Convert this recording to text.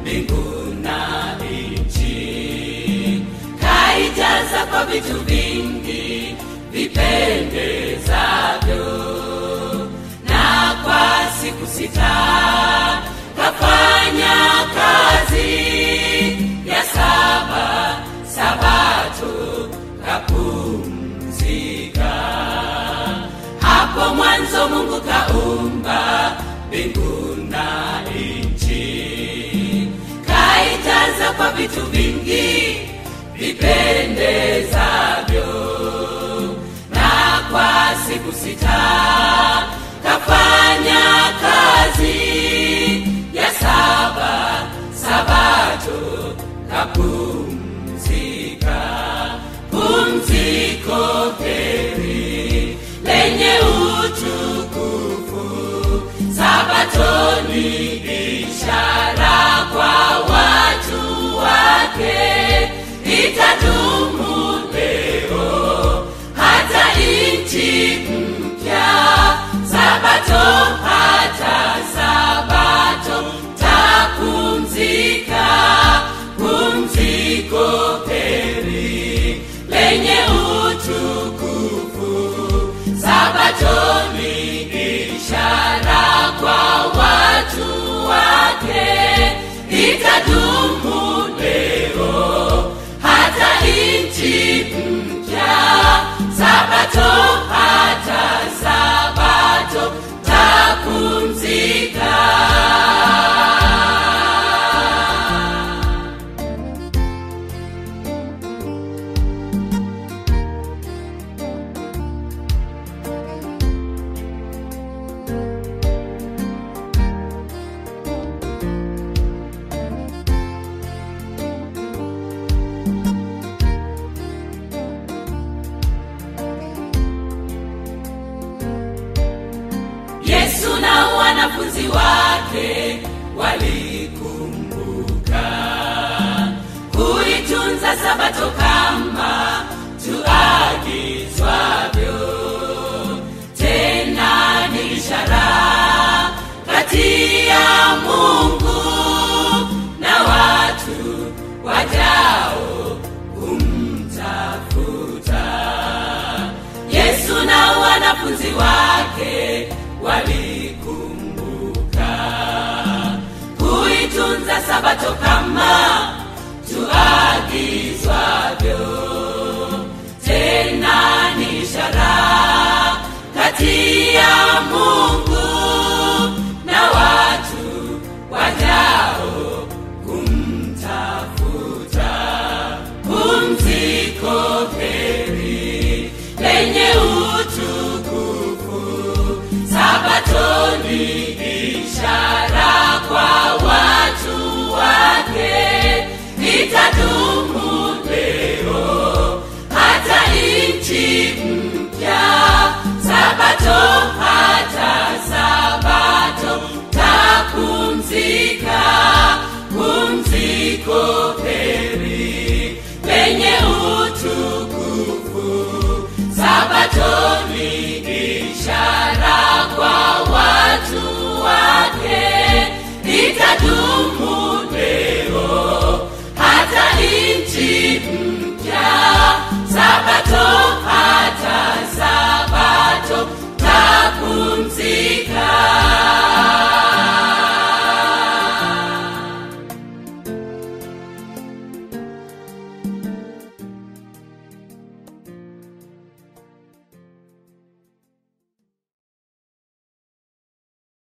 mbingu na nchi kaijaza kwa vitu vingi vipendezavyo na kwa siku sita kafanya kazi ya saba sabato kapumzika hapo mwanzo mungu kaumba mbingu na nchi kaijaza kwa vitu vingi vipendezavyo na kwa siku sita kafanya kazi ya saba sabato kapumzika pumziko heri lenye utukufu sabatoni ishara kwa watu wake itadumu leo hata nchi mpya sabato hata sabato tapumzika pumziko heri lenye utukufu sabatoni ishara kwa watu wake itadumu leo hata nchi mpya sabato hata sabato tapumzika yesu na wanafunzi wake walikumbuka kuitunza sabato kama tuagizwavyo tena ni ishara kati ya mungu na watu wajao kumtafuta yesu na wanafunzi wake walikumbuka kuitunza sabato kama tuagizwavyo tena ni ishara kati ya mungu